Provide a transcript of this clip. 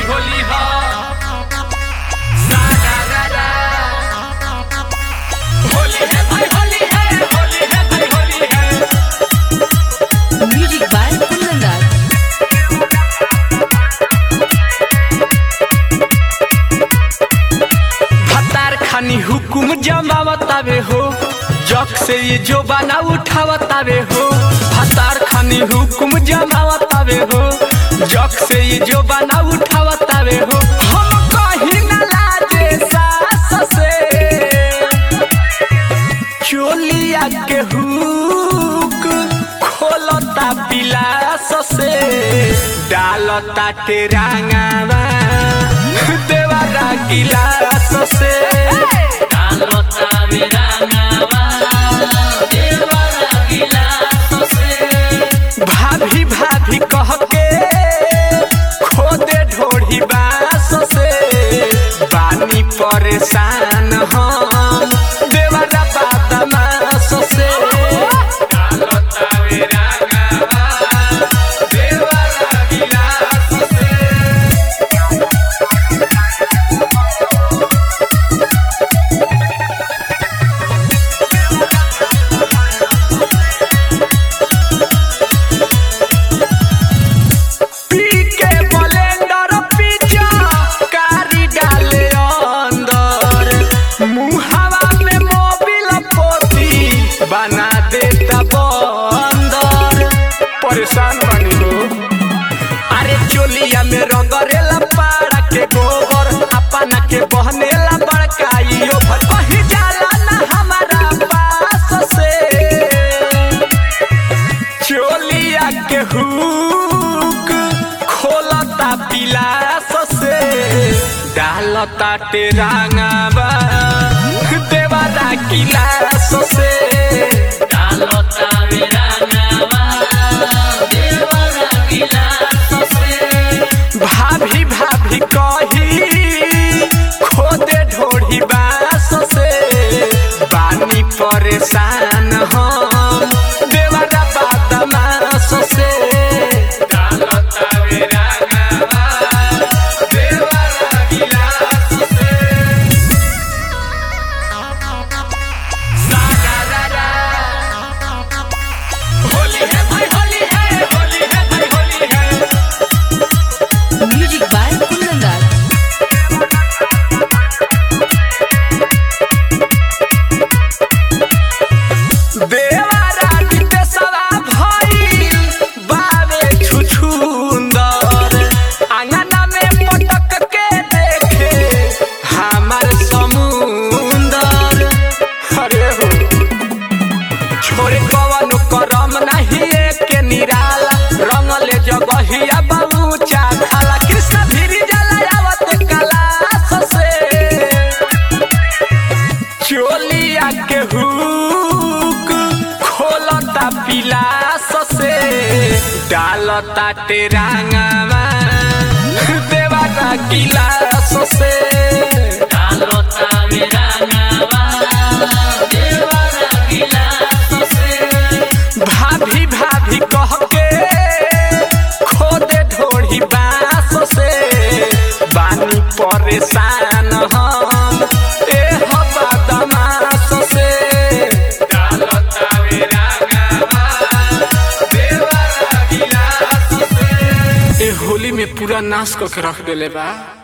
भाई होली हा सारा रा रा। होली है भाई होली है होली है भाई होली है Music by Kundan Das. भतार खानी हुकुम जमावतावे हो जग से ये जो बना उठावतावे हो भतार खानी हुकुम जमावतावे हो जग से ये जो बना उठावतावे हो हम कहीं न लाजे सास से चोलिया के हुक खोलता पिलास से डालता तेरांगावा देवारा गिलास से डालता मेरांगावा देवारा गिलास से भाभी भाभी कह के खोदे ढोढ़ी बास से बानी परेशान हम देवरा बादमास से डालता मेरांगावा देवरा गिलास से पी के ब्लेंडर पिज्जा कारी डाले अंदर मुहावा में मोबिल पोती बना देता बंदर परेशान बनी हो अरे चोलिया में रंगरेला पाड़ा के गोबर अपना के बहनेला बड़काइयो भर कहीं जाला ना हमारा पास से चोलिया के हुक खोलता पिलास से डालता टेरांगावा देवारा गिलास से डालता मेरांगावा देवारा गिलास से भाभी भाभी कही खोदे ढोढ़ी बास से बानी परेशान हम देवरा बादमास से डालता मेरा गावा देवरा गिलास से सारा रा रा। होली है भाई होली है होली है भाई होली है Music by Kundan Das. देवारा विदेशवा भइल बावे छुछुंदर आंगना में पटक के देखे हमार समुंदर अरे हो छोरे कवनो करम नहीं के निराला रंगले जगहिया बहुचा खाला कृष्ण भीरी जला आवत कलास से चोलिया के हुक खोलता पिलास से डालता तेरांगावा देवारा गिलास से डालता मेरांगावा देवारा गिलास से भाभी भाभी कह के खोदे ढोढ़ी बास से बानी परेशान हम ए हवा दमास से डालता मेरा गावा देवरा गिलास से ए होली में पूरा नाश करके रख देले बा